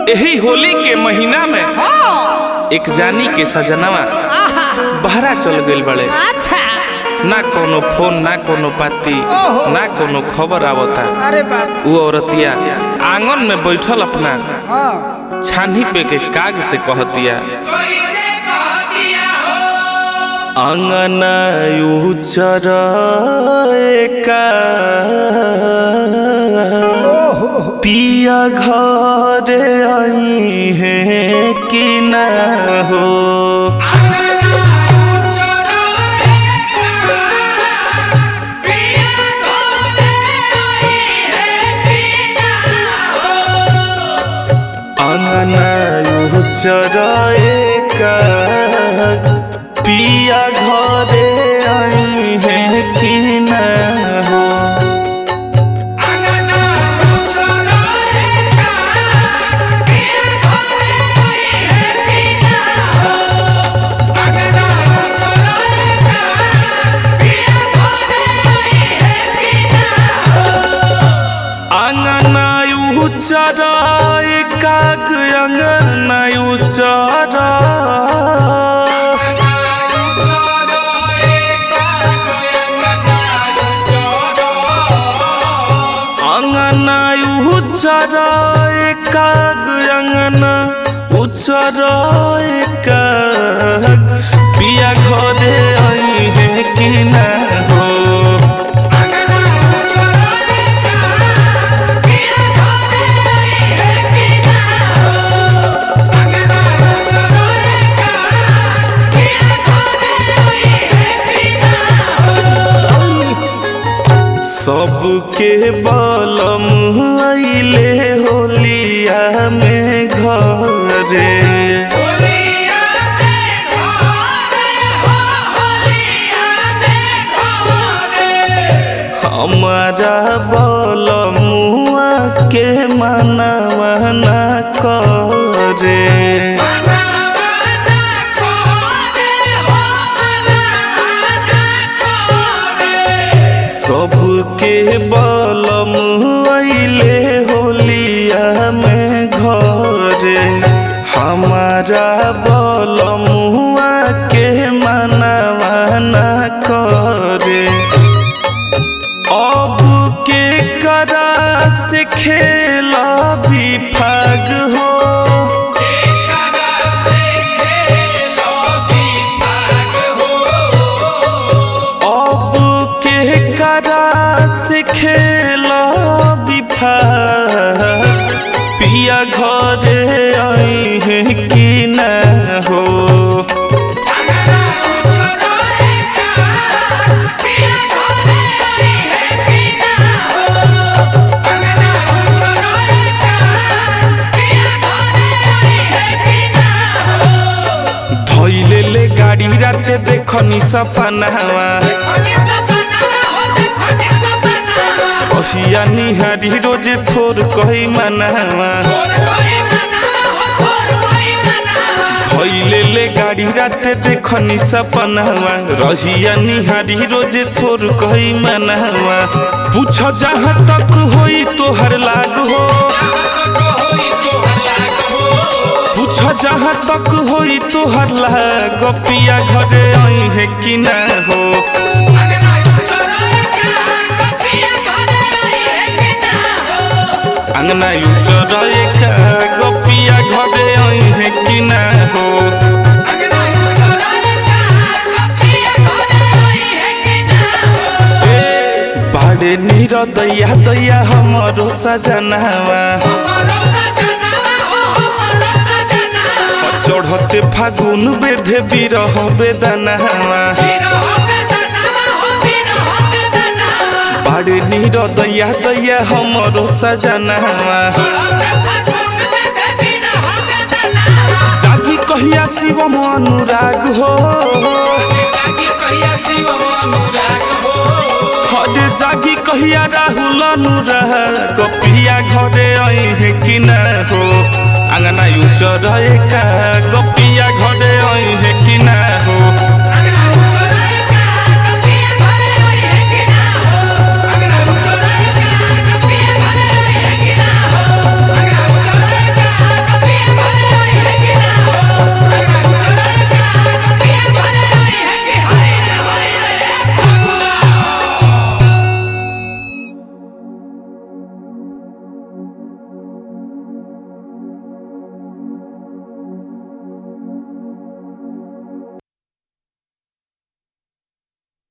यही होली के महीना में हाँ एक जानी के सजनवा आहा बहरा चल गइल बड़े अच्छा ना कोनो फोन ना कोनो पाती ओहो। ना कोनो खबर आवता अरे बाप वो औरतिया आंगन में बैठल अपना हाँ छानी पे के काग से कहतिया अंगना उचर पिया घरे आई है कि ना हो अंगना उचर पिया घरे आई है कि ना हो अंगना उचर काग अंगना उचर अंगना उचर काग अंगना उचर काग पिया घरे आई है कि ना हो सबके बलम आइले होलिया में घरे हमारा बलमुआ के मनवा ना करे सबके बलम आइले होलिया में घरे हमारा बलमुआ के मनवा ना करे अब के करा से खेला भी फाग हो अब के करा से खेला भी फाग पिया घरे आई है कि ना हो धैले ले गाड़ी राते देखनी सपनावा अहिया निहारी रोजे थोर कही मनावा धैले ले गाड़ी राते देखनी सपनावा रहिया निहारी रोजे थोर कही मनावा पूछ जहाँ तक होई तोहर लाग हो पूछ जहाँ तक होई तोहर लाग पिया घरे आई है कि ना हो अंगना उचर का गोपिया घरे आई है कि ना हो ए, बाड़े नीर दैया दैया हमरो सजनावा चढ़ते फागुन बेधे बिरह बेदनावा बाड़े नीर दैया दैया हमरो सजनावा जागी कहिया शिव अनुराग हो हरे जागी कहिया राहुल अनुराग पिया घरे आई है कि ना हो अंगना उचर का गपिया